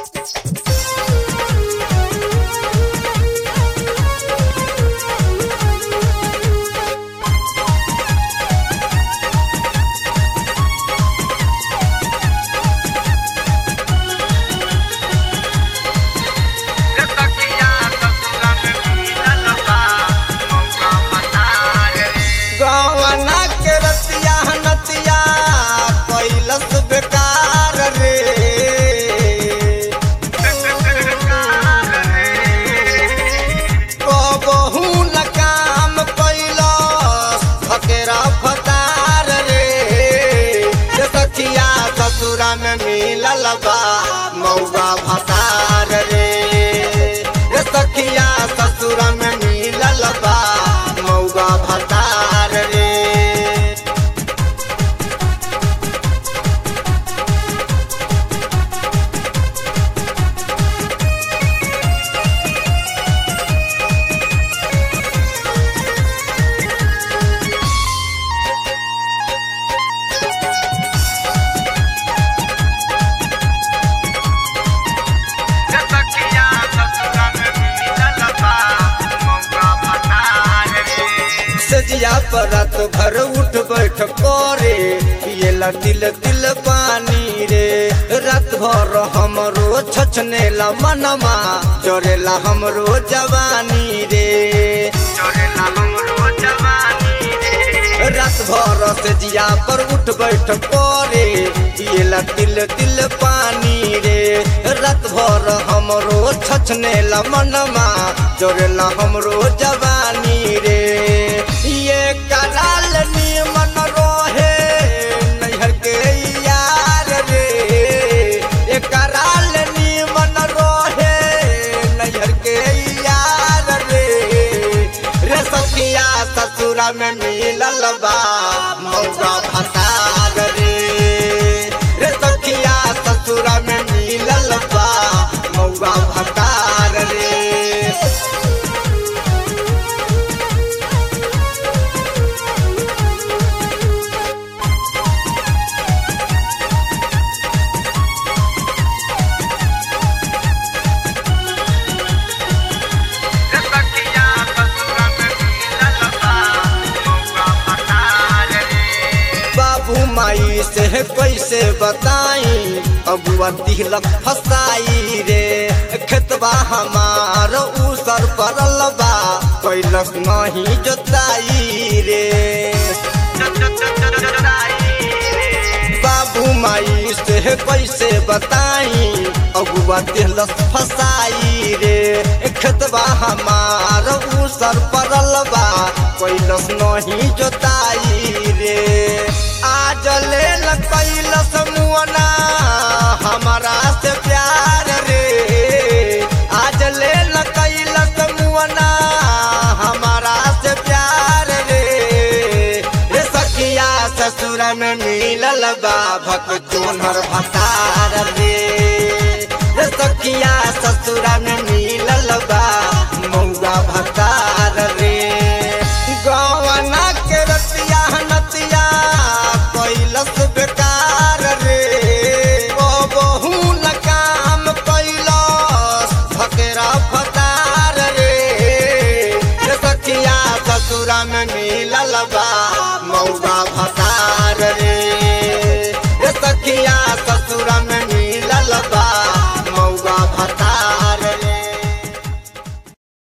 गवना के रतिया नतिया कैलस बेकार रे कबहू न काम कैलस फकेरा फतार रे रे सखिया ससुरा में मिलल बा मौगा भतार रे रे सखिया ससुरा में मिलल बा मौगा भतार रे सजिया पर रात भर उठ बैठ करे पियला तिल तिल पानी रे रात भर हमरो छछनेला मनमा चोरेला हमरो जवानी रे चोरेला हमरो जवानी रे रात भर सजिया पर उठ बैठ करे पियला तिल तिल पानी रे रात भर हमरो छछनेला मनमा चोरेला हमरो जवानी रे ये कराल निमन रोहे नैहर के यार रे ये कराल निमन रोहे नैहर के यार रे रे सखिया ससुरा में मिलल बा मौका भसार रे रे सखिया ससुरा में मिलल बा मौका भसार रे बाबू माई से कैसे बताई अबुआ दिलक फसाई रे खेतबा हमार उसर पड़ल बा कैलक नहीं जोताई रे बाबू माई से कैसे बताई अगुआ दिलक फसाई रे खेतबा हमार उसर पड़ल बा कैलस नहीं जोताई रे आज ले कैलस मुअना हमारा से प्यार रे आज ले कैलस मुअना हमारा से प्यार रे रे सखिया ससुर में मिलल बा भक चोनर भसार रे रे सखिया ससुर में